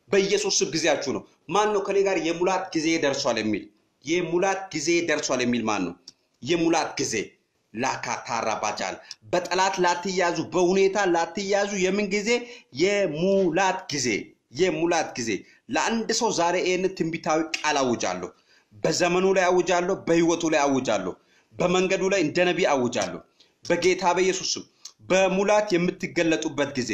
በኢየሱስ ስም ጊዜያችሁ ነው። ማን ነው ከኔ ጋር የሙላት ጊዜ ደርሷል የሚል የሙላት ጊዜ ደርሷል የሚል ማን ነው? የሙላት ጊዜ ላካታራ ባጃል በጠላት ላትያዙ፣ በሁኔታ ላትያዙ። የምን ጊዜ? የሙላት ጊዜ የሙላት ጊዜ። ለአንድ ሰው ዛሬ ይህን ትንቢታዊ ቃል አውጃለሁ። በዘመኑ ላይ አውጃለሁ። በህይወቱ ላይ አውጃለሁ። በመንገዱ ላይ እንደ ነቢይ አውጃለሁ። በጌታ በኢየሱስ ስም በሙላት የምትገለጡበት ጊዜ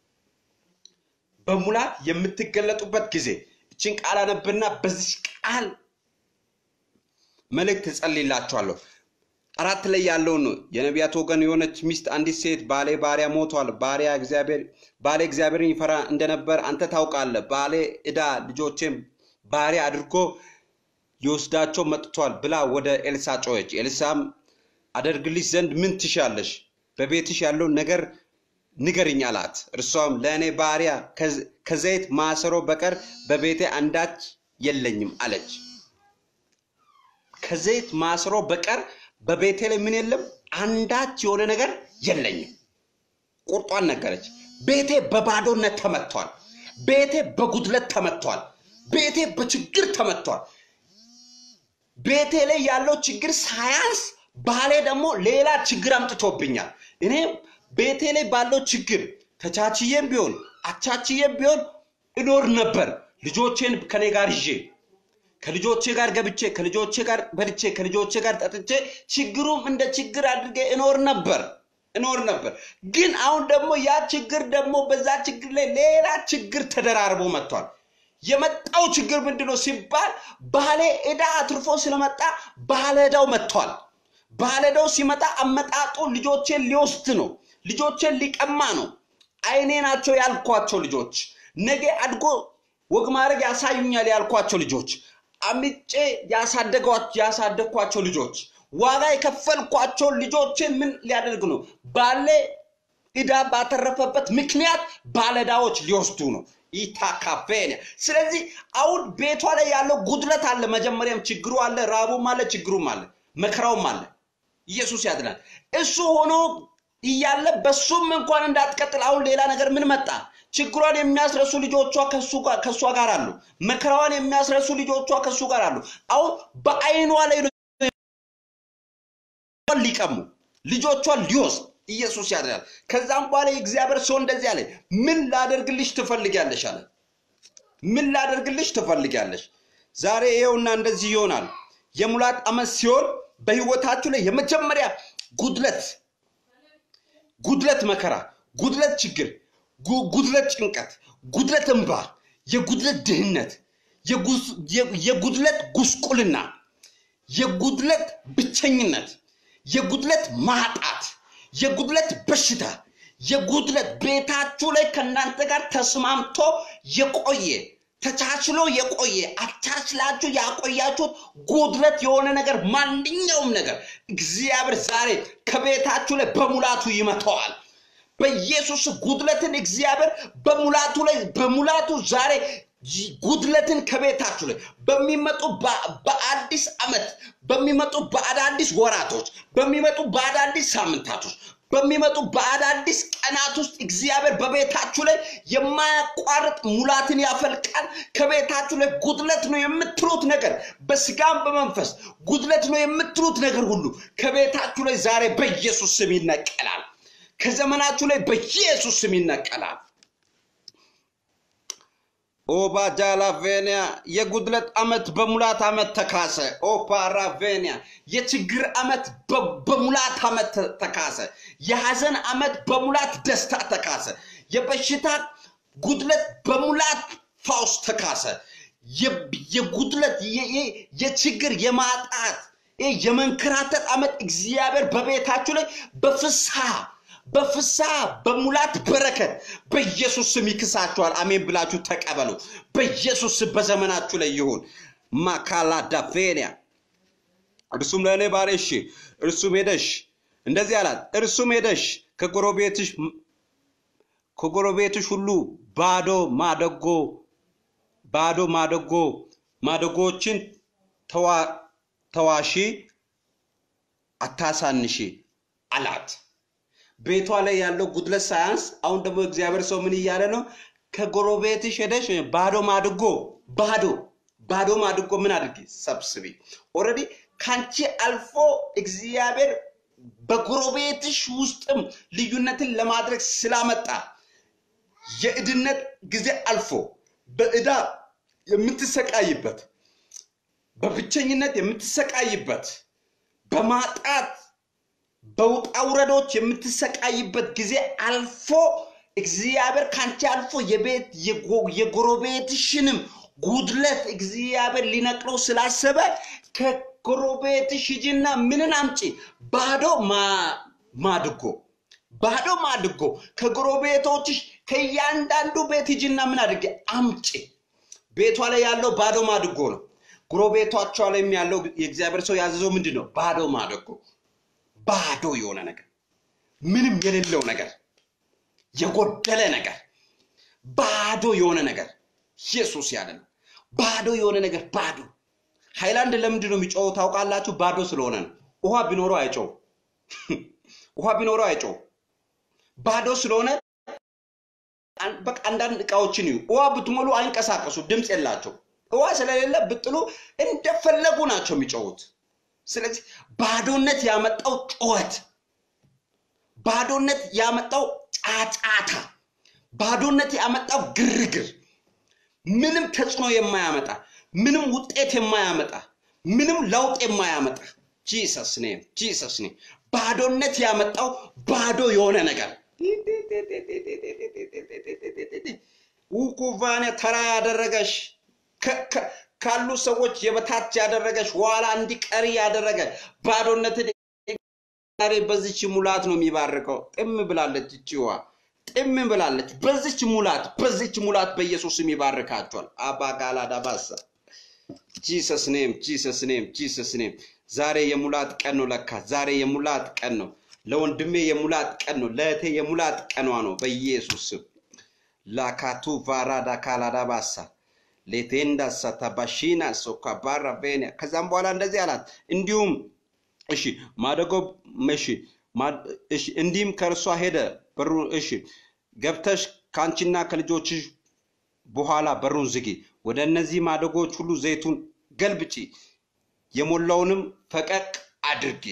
በሙላት የምትገለጡበት ጊዜ እችን ቃል አነብና በዚህ ቃል መልእክት እጸልይላችኋለሁ። አራት ላይ ያለውን ነው። የነቢያት ወገን የሆነች ሚስት አንዲት ሴት ባሌ ባሪያ ሞቷል፣ ባሪያ እግዚአብሔር ባሌ እግዚአብሔርን ይፈራ እንደነበር አንተ ታውቃለህ። ባሌ ዕዳ ልጆቼም ባሪያ አድርጎ ሊወስዳቸው መጥቷል ብላ ወደ ኤልሳ ጮኸች። ኤልሳም አደርግልሽ ዘንድ ምን ትሻለሽ? በቤትሽ ያለውን ነገር ንገርኝ አላት። እርሷም ለእኔ ባሪያ ከዘይት ማሰሮ በቀር በቤቴ አንዳች የለኝም አለች። ከዘይት ማሰሮ በቀር በቤቴ ላይ ምን የለም? አንዳች የሆነ ነገር የለኝም። ቁርጧን ነገረች። ቤቴ በባዶነት ተመቷል። ቤቴ በጉድለት ተመቷል። ቤቴ በችግር ተመቷል። ቤቴ ላይ ያለው ችግር ሳያንስ ባሌ ደግሞ ሌላ ችግር አምጥቶብኛል። እኔ ቤቴ ላይ ባለው ችግር ተቻችዬም ቢሆን አቻችዬም ቢሆን እኖር ነበር። ልጆቼን ከኔ ጋር ይዤ ከልጆቼ ጋር ገብቼ ከልጆቼ ጋር በልቼ ከልጆቼ ጋር ጠጥቼ ችግሩም እንደ ችግር አድርጌ እኖር ነበር እኖር ነበር። ግን አሁን ደግሞ ያ ችግር ደግሞ በዛ ችግር ላይ ሌላ ችግር ተደራርቦ መጥቷል። የመጣው ችግር ምንድነው ሲባል ባሌ ዕዳ አትርፎ ስለመጣ ባለዕዳው መጥቷል። ባለዕዳው ሲመጣ አመጣጡ ልጆቼን ሊወስድ ነው። ልጆቼን ሊቀማ ነው። አይኔ ናቸው ያልኳቸው ልጆች ነገ አድጎ ወግ ማድረግ ያሳዩኛል ያልኳቸው ልጆች አምጬ ያሳደግኳቸው ልጆች ዋጋ የከፈልኳቸው ልጆችን ምን ሊያደርግ ነው? ባለ ዕዳ ባተረፈበት ምክንያት ባለዕዳዎች ሊወስዱ ነው። ኢታካፌንያ ስለዚህ አሁን ቤቷ ላይ ያለው ጉድለት አለ። መጀመሪያም ችግሩ አለ፣ ራቡም አለ፣ ችግሩም አለ፣ መከራውም አለ። ኢየሱስ ያድናል። እሱ ሆኖ እያለ በሱም እንኳን እንዳትቀጥል አሁን ሌላ ነገር ምን መጣ? ችግሯን የሚያስረሱ ልጆቿ ከእሷ ጋር አሉ። መከራዋን የሚያስረሱ ልጆቿ ከእሱ ጋር አሉ። አሁን በአይኗ ላይ ሊቀሙ ልጆቿን ሊወስድ ኢየሱስ ያድናል። ከዛም በኋላ የእግዚአብሔር ሰው እንደዚህ አለ፣ ምን ላደርግልሽ ትፈልጊያለሽ አለ። ምን ላደርግልሽ ትፈልጊያለሽ? ዛሬ ይኸውና እንደዚህ ይሆናል። የሙላት ዓመት ሲሆን በህይወታችሁ ላይ የመጀመሪያ ጉድለት ጉድለት መከራ፣ ጉድለት ችግር፣ ጉድለት ጭንቀት፣ ጉድለት እንባ፣ የጉድለት ድህነት፣ የጉድለት ጉስቁልና፣ የጉድለት ብቸኝነት፣ የጉድለት ማጣት፣ የጉድለት በሽታ፣ የጉድለት ቤታችሁ ላይ ከእናንተ ጋር ተስማምቶ የቆየ ተቻችሎ የቆየ አቻችላችሁ ያቆያችሁት ጉድለት የሆነ ነገር ማንኛውም ነገር እግዚአብሔር ዛሬ ከቤታችሁ ላይ በሙላቱ ይመተዋል። በኢየሱስ ጉድለትን እግዚአብሔር በሙላቱ ላይ በሙላቱ ዛሬ ጉድለትን ከቤታችሁ ላይ በሚመጡ በአዲስ ዓመት በሚመጡ በአዳዲስ ወራቶች በሚመጡ በአዳዲስ ሳምንታቶች በሚመጡ በአዳዲስ ቀናት ውስጥ እግዚአብሔር በቤታችሁ ላይ የማያቋርጥ ሙላትን ያፈልቃል። ከቤታችሁ ላይ ጉድለት ነው የምትሉት ነገር በስጋም በመንፈስ ጉድለት ነው የምትሉት ነገር ሁሉ ከቤታችሁ ላይ ዛሬ በኢየሱስ ስም ይነቀላል። ከዘመናችሁ ላይ በኢየሱስ ስም ይነቀላል። ኦባጃላቬኒያ የጉድለት ዓመት በሙላት ዓመት ተካሰ። ኦፓራቬኒያ የችግር ዓመት በሙላት ዓመት ተካሰ። የሐዘን ዓመት በሙላት ደስታ ተካሰ። የበሽታ ጉድለት በሙላት ፋውስ ተካሰ። የጉድለት የችግር የማጣት የመንከራተት ዓመት እግዚአብሔር በቤታችሁ ላይ በፍስሐ በፍስሐ በሙላት በረከት በኢየሱስ ስም ይክሳችኋል። አሜን ብላችሁ ተቀበሉ። በኢየሱስ ስም በዘመናችሁ ላይ ይሁን። ማካላዳፌንያ እርሱም ለእኔ ባሪያሽ እርሱም ሄደሽ እንደዚህ አላት። እርሱም ሄደሽ ከጎረቤትሽ ከጎረቤትሽ ሁሉ ባዶ ማደጎ ባዶ ማደጎ ማደጎችን ተዋሺ፣ አታሳንሺ አላት። ቤቷ ላይ ያለው ጉድለት ሳያንስ አሁን ደግሞ እግዚአብሔር ሰው ምን እያለ ነው? ከጎረቤትሽ ሄደሽ ባዶ ማድጎ ባዶ ባዶ ማድጎ ምን አድርጊ ሰብስቢ። ኦልሬዲ ከአንቺ አልፎ እግዚአብሔር በጎረቤትሽ ውስጥም ልዩነትን ለማድረግ ስላመጣ የእድነት ጊዜ አልፎ በዕዳ የምትሰቃይበት በብቸኝነት የምትሰቃይበት በማጣት በውጣ ውረዶች የምትሰቃይበት ጊዜ አልፎ እግዚአብሔር ካንቺ አልፎ የቤት የጎረቤትሽንም ጉድለት እግዚአብሔር ሊነቅለው ስላሰበ ከጎረቤትሽ ሂጂና ምንን አምጪ? ባዶ ማድጎ ባዶ ማድጎ ከጎረቤቶችሽ ከእያንዳንዱ ቤት ሂጂና ምን አድርጌ አምጪ። ቤቷ ላይ ያለው ባዶ ማድጎ ነው። ጎረቤቷቿ ላይም ያለው የእግዚአብሔር ሰው ያዘዘው ምንድን ነው? ባዶ ማድጎ፣ ባዶ የሆነ ነገር፣ ምንም የሌለው ነገር፣ የጎደለ ነገር፣ ባዶ የሆነ ነገር። ኢየሱስ ያለ ነው። ባዶ የሆነ ነገር ባዶ። ሃይላንድ ለምንድን ነው የሚጮኸው ታውቃላችሁ? ባዶ ስለሆነ ነው። ውሃ ቢኖረው አይጮው። ውሃ ቢኖረው አይጮው። ባዶ ስለሆነ በቃ አንዳንድ እቃዎችን እዩ። ውሃ ብትሞሉ አይንቀሳቀሱ፣ ድምፅ የላቸው። ውሃ ስለሌለ ብጥሉ እንደፈለጉ ናቸው የሚጮሁት። ስለዚህ ባዶነት ያመጣው ጩኸት፣ ባዶነት ያመጣው ጫጫታ፣ ባዶነት ያመጣው ግርግር፣ ምንም ተጽዕኖ የማያመጣ ምንም ውጤት የማያመጣ ምንም ለውጥ የማያመጣ ጂሰስ ኔም ጂሰስ ኔም ባዶነት ያመጣው ባዶ የሆነ ነገር ውኩቫኔ ተራ ያደረገሽ ካሉ ሰዎች የበታች ያደረገሽ ኋላ እንዲቀሪ ያደረገ ባዶነትን በዚች ሙላት ነው የሚባርከው። ጥም ብላለች እችዋ ጥም ብላለች። በዚች ሙላት በዚች ሙላት በኢየሱስም ይባርካቸዋል። አባጋላ ዳባሳ ጂሰስ ኔም ጂሰስ ኔም ጂሰስ ኔም። ዛሬ የሙላት ቀን ነው። ለካ ዛሬ የሙላት ቀን ነው። ለወንድሜ የሙላት ቀን ነው። ለእህቴ የሙላት ቀኗ ነው። በኢየሱስ ስም ላካቱ ቫራዳ ካላዳ ባሳ ሌቴንዳ ሳታባሺና ሶካባራ ቤኒያ። ከዛም በኋላ እንደዚህ አላት። እንዲሁም እሺ ማደጎ እሺ እሺ እንዲህም ከእርሷ ሄደ በሩ እሺ ገብተሽ ከአንቺና ከልጆችሽ በኋላ በሩን ዝጊ። ወደ እነዚህ ማደጎች ሁሉ ዘይቱን ገልብጪ፣ የሞላውንም ፈቀቅ አድርጊ።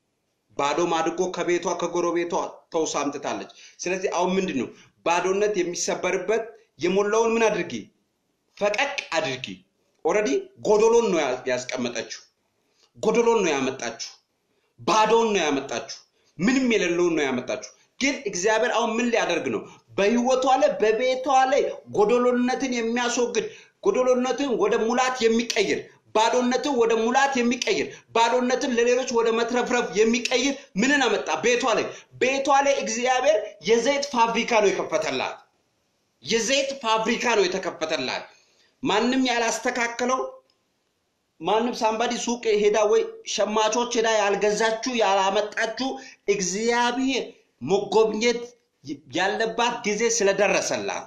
ባዶ ማድጎ ከቤቷ ከጎረቤቷ ተውሳ አምጥታለች። ስለዚህ አሁን ምንድን ነው ባዶነት የሚሰበርበት የሞላውን ምን አድርጊ ፈቀቅ አድርጊ። ኦልሬዲ ጎዶሎን ነው ያስቀመጠችው፣ ጎዶሎን ነው ያመጣችሁ፣ ባዶን ነው ያመጣችሁ፣ ምንም የሌለውን ነው ያመጣችሁ። ግን እግዚአብሔር አሁን ምን ሊያደርግ ነው? በህይወቷ ላይ በቤቷ ላይ ጎዶሎነትን የሚያስወግድ ጎዶሎነትን ወደ ሙላት የሚቀይር ባዶነትን ወደ ሙላት የሚቀይር ባዶነትን ለሌሎች ወደ መትረፍረፍ የሚቀይር ምንን አመጣ? ቤቷ ላይ ቤቷ ላይ እግዚአብሔር የዘይት ፋብሪካ ነው የከፈተላት። የዘይት ፋብሪካ ነው የተከፈተላት። ማንም ያላስተካከለው ማንም ሳምባዲ ሱቅ ሄዳ ወይ ሸማቾች ሄዳ ያልገዛችሁ ያላመጣችሁ እግዚአብሔር መጎብኘት ያለባት ጊዜ ስለደረሰላት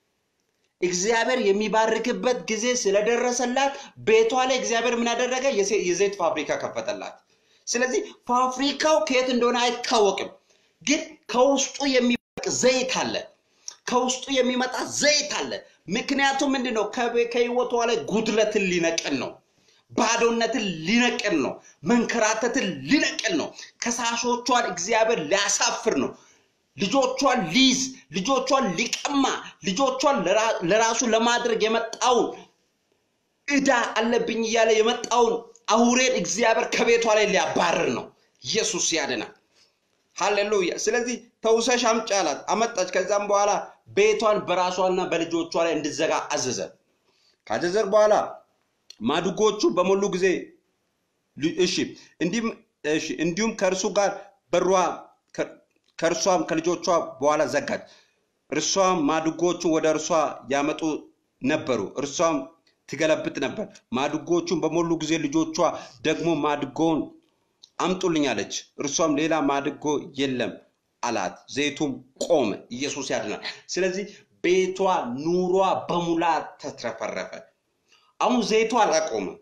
እግዚአብሔር የሚባርክበት ጊዜ ስለደረሰላት ቤቷ ላይ እግዚአብሔር ምን ያደረገ የዘይት ፋብሪካ ከፈተላት። ስለዚህ ፋብሪካው ከየት እንደሆነ አይታወቅም፣ ግን ከውስጡ የሚበቅ ዘይት አለ። ከውስጡ የሚመጣ ዘይት አለ። ምክንያቱም ምንድን ነው? ከህይወቷ ላይ ጉድለትን ሊነቅል ነው። ባዶነትን ሊነቅል ነው። መንከራተትን ሊነቅል ነው። ከሳሾቿን እግዚአብሔር ሊያሳፍር ነው። ልጆቿን ሊይዝ፣ ልጆቿን ሊቀማ፣ ልጆቿን ለራሱ ለማድረግ የመጣውን ዕዳ አለብኝ እያለ የመጣውን አውሬን እግዚአብሔር ከቤቷ ላይ ሊያባርር ነው። ኢየሱስ ያድናል። ሃሌሉያ። ስለዚህ ተውሰሽ አምጪ አላት። አመጣች። ከዛም በኋላ ቤቷን በራሷና በልጆቿ ላይ እንድዘጋ አዘዘ። ካዘዘር በኋላ ማድጎቹ በሞሉ ጊዜ እሺ እንዲሁም እሺ እንዲሁም ከእርሱ ጋር በሯ ከእርሷም ከልጆቿ በኋላ ዘጋች። እርሷም ማድጎቹን ወደ እርሷ ያመጡ ነበሩ፣ እርሷም ትገለብጥ ነበር። ማድጎቹን በሞሉ ጊዜ ልጆቿ ደግሞ ማድጎውን አምጡልኝ አለች። እርሷም ሌላ ማድጎ የለም አላት። ዘይቱም ቆመ። ኢየሱስ ያድናል። ስለዚህ ቤቷ ኑሯ በሙላት ተትረፈረፈ። አሁን ዘይቱ አላቆመም።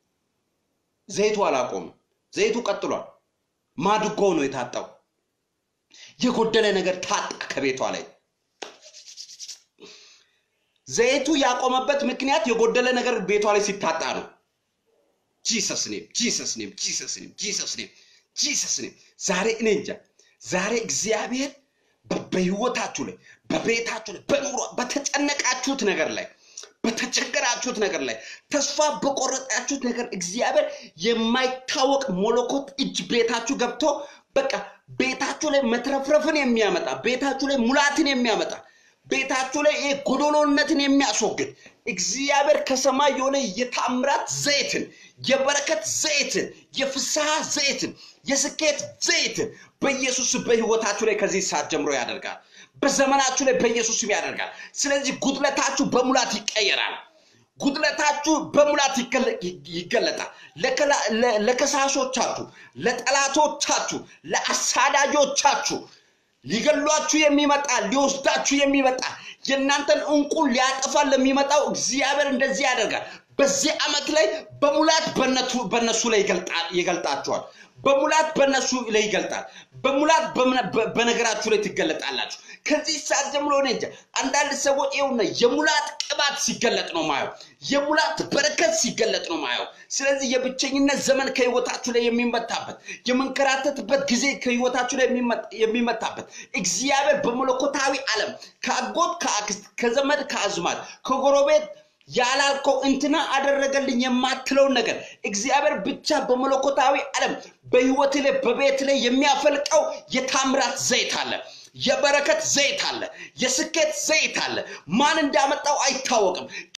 ዘይቱ አላቆመም። ዘይቱ ቀጥሏል። ማድጎ ነው የታጣው። የጎደለ ነገር ታጣ ከቤቷ ላይ። ዘይቱ ያቆመበት ምክንያት የጎደለ ነገር ቤቷ ላይ ሲታጣ ነው። ጂሰስ ኔም ጂሰስ ኔም ጂሰስ ኔም ጂሰስ ኔም ጂሰስ ኔም። ዛሬ እኔ እንጃ ዛሬ እግዚአብሔር በ- በህይወታችሁ ላይ በቤታችሁ ላይ በኑሮ በተጨነቃችሁት ነገር ላይ በተቸገራችሁት ነገር ላይ ተስፋ በቆረጣችሁት ነገር እግዚአብሔር የማይታወቅ ሞለኮት እጅ ቤታችሁ ገብቶ በቃ ቤታችሁ ላይ መትረፍረፍን የሚያመጣ ቤታችሁ ላይ ሙላትን የሚያመጣ ቤታችሁ ላይ ይሄ ጎዶሎነትን የሚያስወግድ እግዚአብሔር ከሰማይ የሆነ የታምራት ዘይትን የበረከት ዘይትን የፍስሐ ዘይትን የስኬት ዘይትን በኢየሱስ በህይወታችሁ ላይ ከዚህ ሰዓት ጀምሮ ያደርጋል። በዘመናችሁ ላይ በኢየሱስ ስም ያደርጋል። ስለዚህ ጉድለታችሁ በሙላት ይቀየራል። ጉድለታችሁ በሙላት ይገለ- ይገለጣል። ለከላ- ለ- ለከሳሾቻችሁ፣ ለጠላቶቻችሁ፣ ለአሳዳጆቻችሁ ሊገሏችሁ የሚመጣ ሊወስዳችሁ የሚመጣ የእናንተን እንቁን ሊያጠፋ ለሚመጣው እግዚአብሔር እንደዚህ ያደርጋል። በዚህ ዓመት ላይ በሙላት በነቱ- በነሱ ላይ ይገልጣል- ይገልጣችኋል። በሙላት በነሱ ላይ ይገልጣል። በሙላት በምነ- በ- በነገራችሁ ላይ ትገለጣላችሁ። ከዚህ ሰዓት ጀምሮ እኔ እንጃ አንዳንድ ሰዎች ይኸውና የሙላት ቅባት ሲገለጥ ነው ማየው። የሙላት በረከት ሲገለጥ ነው ማየው። ስለዚህ የብቸኝነት ዘመን ከህይወታችሁ ላይ የሚመታበት የመንከራተትበት ጊዜ ከህይወታችሁ ላይ የሚመ- የሚመታበት እግዚአብሔር በመለኮታዊ ዓለም ከአጎት ከአክስት ከዘመድ ከአዝማድ ከጎረቤት ያላልከው እንትና አደረገልኝ የማትለውን ነገር እግዚአብሔር ብቻ በመለኮታዊ ዓለም በህይወት ላይ በቤት ላይ የሚያፈልቀው የታምራት ዘይት አለ። የበረከት ዘይት አለ። የስኬት ዘይት አለ። ማን እንዳመጣው አይታወቅም።